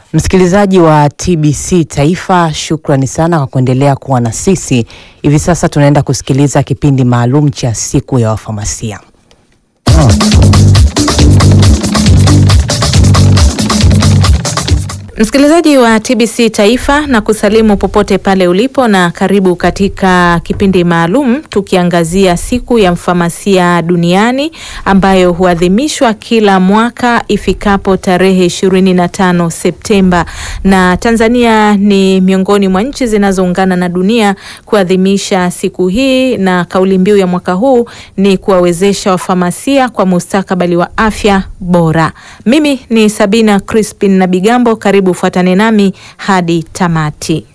Msikilizaji wa TBC Taifa, shukrani sana kwa kuendelea kuwa na sisi. Hivi sasa tunaenda kusikiliza kipindi maalum cha siku ya wafamasia. Msikilizaji wa TBC Taifa na kusalimu popote pale ulipo na karibu katika kipindi maalum tukiangazia siku ya mfamasia duniani ambayo huadhimishwa kila mwaka ifikapo tarehe 25 Septemba, na Tanzania ni miongoni mwa nchi zinazoungana na dunia kuadhimisha siku hii, na kauli mbiu ya mwaka huu ni kuwawezesha wafamasia kwa mustakabali wa afya bora. Mimi ni Sabina Crispin na Bigambo, karibu fuatane nami hadi tamati.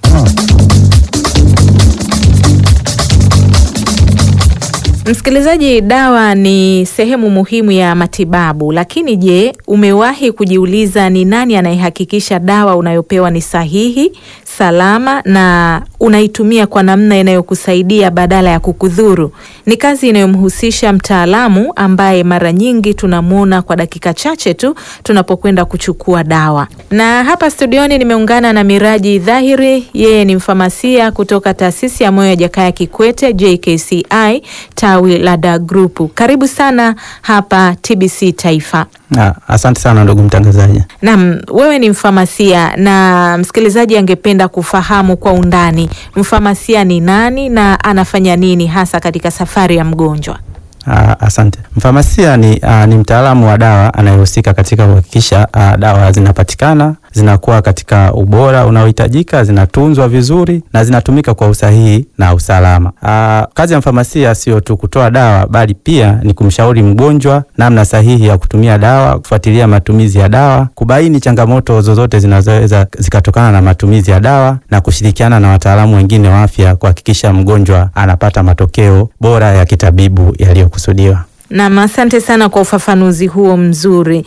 Msikilizaji, dawa ni sehemu muhimu ya matibabu, lakini je, umewahi kujiuliza ni nani anayehakikisha dawa unayopewa ni sahihi, salama na unaitumia kwa namna inayokusaidia badala ya kukudhuru? Ni kazi inayomhusisha mtaalamu ambaye mara nyingi tunamwona kwa dakika chache tu tunapokwenda kuchukua dawa. Na hapa studioni nimeungana na Miraji Dhahiri, yeye ni mfamasia kutoka taasisi ya moyo ya Jakaya Kikwete JKCI tawi la Da Group. Karibu sana hapa TBC Taifa. Ah, asante sana ndugu mtangazaji. Naam, wewe ni mfamasia na msikilizaji angependa kufahamu kwa undani mfamasia ni nani na anafanya nini hasa katika safari ya mgonjwa? Ah, asante. Mfamasia ni, ah, ni mtaalamu wa dawa anayehusika katika kuhakikisha ah, dawa zinapatikana zinakuwa katika ubora unaohitajika, zinatunzwa vizuri na zinatumika kwa usahihi na usalama. Aa, kazi ya mfamasia sio tu kutoa dawa, bali pia ni kumshauri mgonjwa namna sahihi ya kutumia dawa, kufuatilia matumizi ya dawa, kubaini changamoto zozote zinazoweza zikatokana na matumizi ya dawa na kushirikiana na wataalamu wengine wa afya kuhakikisha mgonjwa anapata matokeo bora ya kitabibu yaliyokusudiwa. Naam, asante sana kwa ufafanuzi huo mzuri.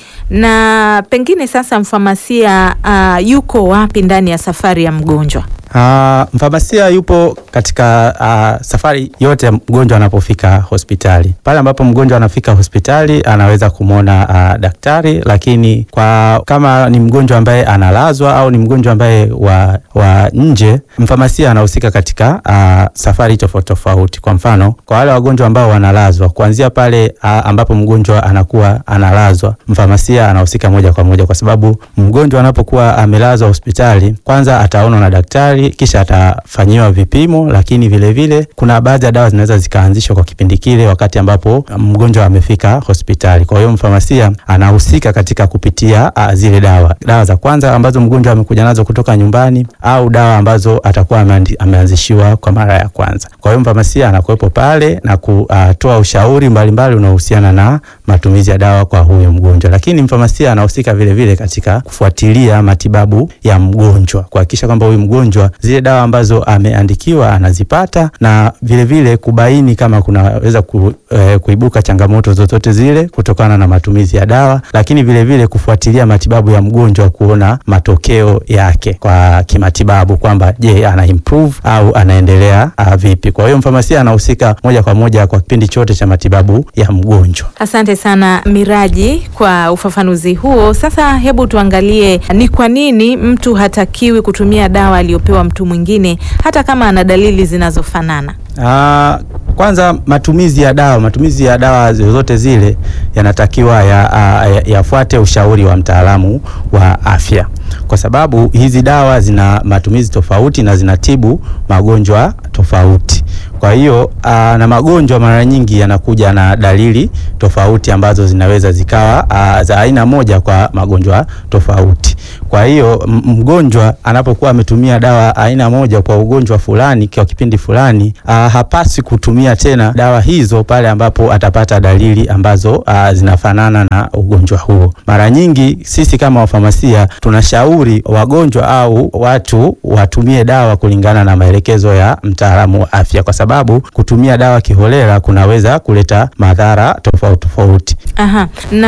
Na pengine sasa mfamasia uh, yuko wapi ndani ya safari ya mgonjwa? Uh, mfamasia yupo katika uh, safari yote ya mgonjwa anapofika hospitali. Pale ambapo mgonjwa anafika hospitali anaweza kumwona uh, daktari, lakini kwa kama ni mgonjwa ambaye analazwa au ni mgonjwa ambaye wa, wa nje, mfamasia anahusika katika uh, safari tofauti tofauti. Kwa mfano, kwa wale wagonjwa ambao wanalazwa, kuanzia pale uh, ambapo mgonjwa anakuwa analazwa, mfamasia anahusika moja kwa moja, kwa sababu mgonjwa anapokuwa amelazwa hospitali, kwanza ataonwa na daktari kisha atafanyiwa vipimo, lakini vilevile vile, kuna baadhi ya dawa zinaweza zikaanzishwa kwa kipindi kile wakati ambapo mgonjwa amefika hospitali. Kwa hiyo mfamasia anahusika katika kupitia uh, zile dawa dawa za kwanza ambazo mgonjwa amekuja nazo kutoka nyumbani au dawa ambazo atakuwa ameanzishiwa kwa mara ya kwanza. Kwa hiyo mfamasia anakuwepo pale na kutoa ushauri mbalimbali unaohusiana na matumizi ya dawa kwa huyo mgonjwa, lakini mfamasia anahusika vilevile katika kufuatilia matibabu ya mgonjwa, kuhakikisha kwamba huyu mgonjwa zile dawa ambazo ameandikiwa anazipata na vilevile vile kubaini kama kunaweza ku, eh, kuibuka changamoto zozote zile kutokana na matumizi ya dawa, lakini vilevile vile kufuatilia matibabu ya mgonjwa kuona matokeo yake kwa kimatibabu kwamba je, ana improve au anaendelea uh, vipi. Kwa hiyo mfamasia anahusika moja kwa moja kwa kipindi chote cha matibabu ya mgonjwa. Asante sana Miraji kwa ufafanuzi huo. Sasa hebu tuangalie ni kwa nini mtu hatakiwi kutumia dawa aliyopewa mtu mwingine hata kama ana dalili zinazofanana. Uh, kwanza matumizi ya dawa, matumizi ya dawa zozote zile yanatakiwa yafuate ya, ya ushauri wa mtaalamu wa afya, kwa sababu hizi dawa zina matumizi tofauti na zinatibu magonjwa tofauti. Kwa hiyo aa, na magonjwa mara nyingi yanakuja na dalili tofauti ambazo zinaweza zikawa aa, za aina moja kwa magonjwa tofauti. Kwa hiyo mgonjwa anapokuwa ametumia dawa aina moja kwa ugonjwa fulani kwa kipindi fulani, aa, hapaswi kutumia tena dawa hizo pale ambapo atapata dalili ambazo aa, zinafanana na ugonjwa huo. Mara nyingi sisi kama wafamasia tunashauri wagonjwa au watu watumie dawa kulingana na maelekezo ya mtaalamu wa afya kwa sababu kutumia dawa kiholela kunaweza kuleta madhara tofauti tofauti. Aha.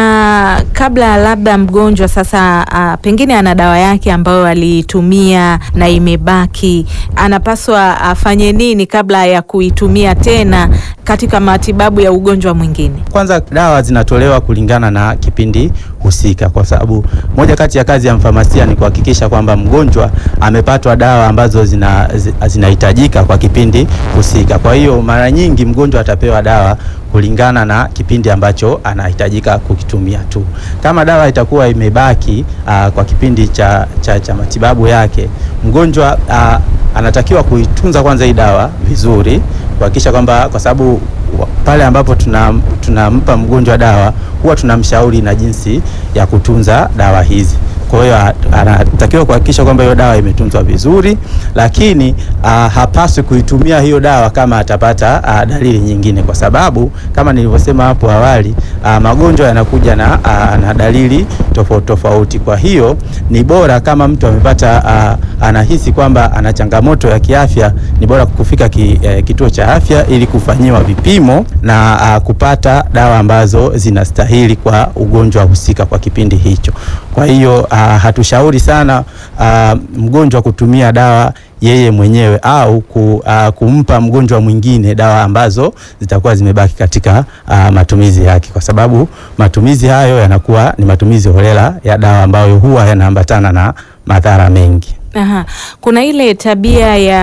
Na kabla labda mgonjwa sasa, uh, pengine ana dawa yake ambayo aliitumia na imebaki, anapaswa afanye nini kabla ya kuitumia tena katika matibabu ya ugonjwa mwingine? Kwanza dawa zinatolewa kulingana na kipindi husika, kwa sababu moja kati ya kazi ya mfamasia ni kuhakikisha kwamba mgonjwa amepatwa dawa ambazo zina zinahitajika kwa kipindi husika. Kwa hiyo mara nyingi mgonjwa atapewa dawa kulingana na kipindi ambacho anahitajika kukitumia tu. Kama dawa itakuwa imebaki aa, kwa kipindi cha, cha, cha matibabu yake, mgonjwa aa, anatakiwa kuitunza kwanza hii dawa vizuri, kuhakikisha kwamba kwa sababu pale ambapo tunampa tuna mgonjwa dawa huwa tunamshauri na jinsi ya kutunza dawa hizi. Kwa hiyo anatakiwa kuhakikisha kwamba hiyo dawa imetunzwa vizuri, lakini uh, hapaswi kuitumia hiyo dawa kama atapata uh, dalili nyingine, kwa sababu kama nilivyosema hapo awali uh, magonjwa yanakuja na, uh, na dalili tofauti tofauti. Kwa hiyo ni bora kama mtu amepata uh, anahisi kwamba ana changamoto ya kiafya, ni bora kufika ki, uh, kituo cha afya ili kufanyiwa vipimo na uh, kupata dawa ambazo zinastahili kwa ugonjwa husika kwa kipindi hicho. Kwa hiyo uh, hatushauri sana uh, mgonjwa kutumia dawa yeye mwenyewe au ku, uh, kumpa mgonjwa mwingine dawa ambazo zitakuwa zimebaki katika uh, matumizi yake, kwa sababu matumizi hayo yanakuwa ni matumizi holela ya dawa ambayo huwa yanaambatana na madhara mengi. Aha. Kuna ile tabia ya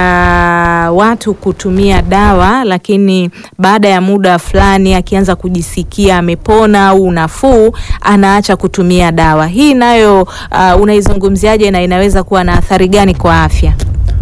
watu kutumia dawa lakini baada ya muda fulani akianza kujisikia amepona au nafuu anaacha kutumia dawa. Hii nayo uh, unaizungumziaje na inaweza kuwa na athari gani kwa afya?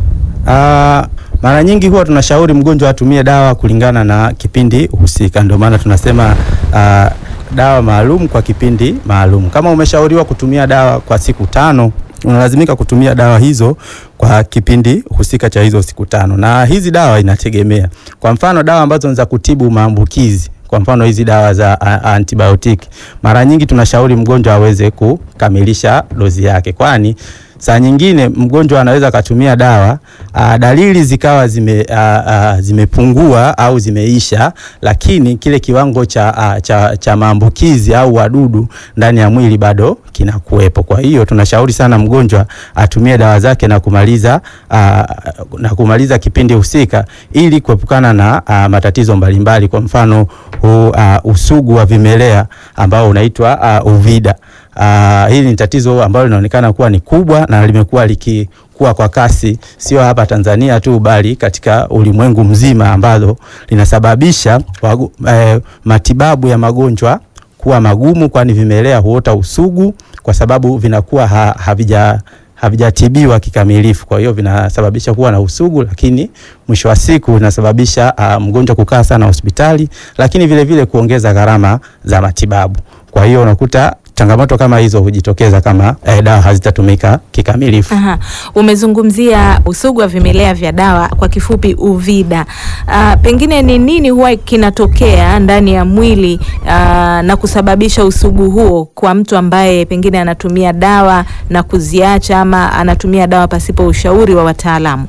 Uh, mara nyingi huwa tunashauri mgonjwa atumie dawa kulingana na kipindi husika, ndio maana tunasema uh, dawa maalum kwa kipindi maalum. Kama umeshauriwa kutumia dawa kwa siku tano unalazimika kutumia dawa hizo kwa kipindi husika cha hizo siku tano, na hizi dawa inategemea. Kwa mfano dawa ambazo ni za kutibu maambukizi, kwa mfano hizi dawa za antibiotiki, mara nyingi tunashauri mgonjwa aweze kukamilisha dozi yake, kwani saa nyingine mgonjwa anaweza akatumia dawa a, dalili zikawa zime, a, a, zimepungua au zimeisha, lakini kile kiwango cha, a, cha, cha maambukizi au wadudu ndani ya mwili bado kinakuwepo. Kwa hiyo tunashauri sana mgonjwa atumie dawa zake na kumaliza, a, na kumaliza kipindi husika ili kuepukana na a, matatizo mbalimbali, kwa mfano hu, a, usugu wa vimelea ambao unaitwa a, uvida. Uh, hili ni tatizo ambalo linaonekana kuwa ni kubwa na limekuwa likikua kwa kasi, sio hapa Tanzania tu, bali katika ulimwengu mzima, ambalo linasababisha wagu, eh, matibabu ya magonjwa kuwa magumu, kwani vimelea huota usugu kwa sababu vinakuwa ha, havija havijatibiwa kikamilifu. Kwa hiyo vinasababisha kuwa na usugu, lakini mwisho wa siku vinasababisha uh, mgonjwa kukaa sana hospitali, lakini vile vile kuongeza gharama za matibabu. Kwa hiyo unakuta changamoto kama hizo hujitokeza kama eh, dawa hazitatumika kikamilifu. Aha. Umezungumzia usugu wa vimelea vya dawa, kwa kifupi UVIDA. Uh, pengine ni nini huwa kinatokea ndani ya mwili uh, na kusababisha usugu huo kwa mtu ambaye pengine anatumia dawa na kuziacha ama anatumia dawa pasipo ushauri wa wataalamu?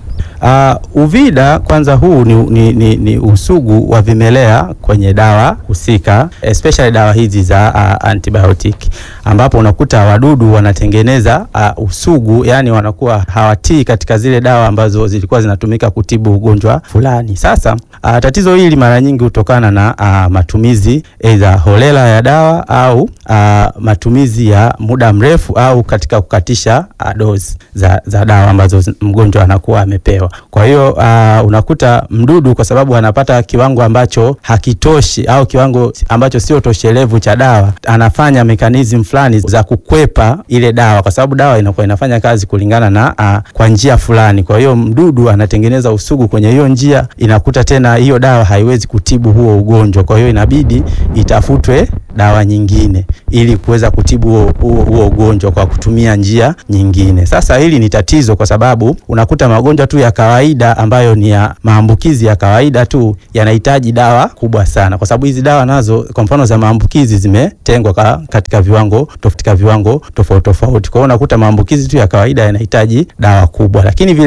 Uh, UVIDA kwanza huu ni, ni, ni, ni usugu wa vimelea kwenye dawa husika especially dawa hizi za uh, antibiotic ambapo unakuta wadudu wanatengeneza uh, usugu, yani wanakuwa hawatii katika zile dawa ambazo zilikuwa zinatumika kutibu ugonjwa fulani. Sasa uh, tatizo hili mara nyingi hutokana na uh, matumizi aidha holela ya dawa au uh, matumizi ya muda mrefu au katika kukatisha uh, dozi za, za dawa ambazo mgonjwa anakuwa amepewa. Kwa hiyo uh, unakuta mdudu kwa sababu anapata kiwango ambacho hakitoshi au kiwango ambacho sio toshelevu cha dawa, anafanya mekanizmu fulani za kukwepa ile dawa, kwa sababu dawa inakuwa inafanya kazi kulingana na uh, kwa njia fulani. Kwa hiyo mdudu anatengeneza usugu kwenye hiyo njia, inakuta tena hiyo dawa haiwezi kutibu huo ugonjwa, kwa hiyo inabidi itafutwe dawa nyingine ili kuweza kutibu huo, huo ugonjwa kwa kutumia njia nyingine. Sasa hili ni tatizo kwa sababu unakuta magonjwa tu ya kawaida ambayo ni ya maambukizi ya kawaida tu yanahitaji dawa kubwa sana, kwa sababu hizi dawa nazo kwa mfano za maambukizi zimetengwa ka, katika viwango katika viwango tofauti tofauti. Kwa hiyo unakuta maambukizi tu ya kawaida yanahitaji dawa kubwa, lakini vile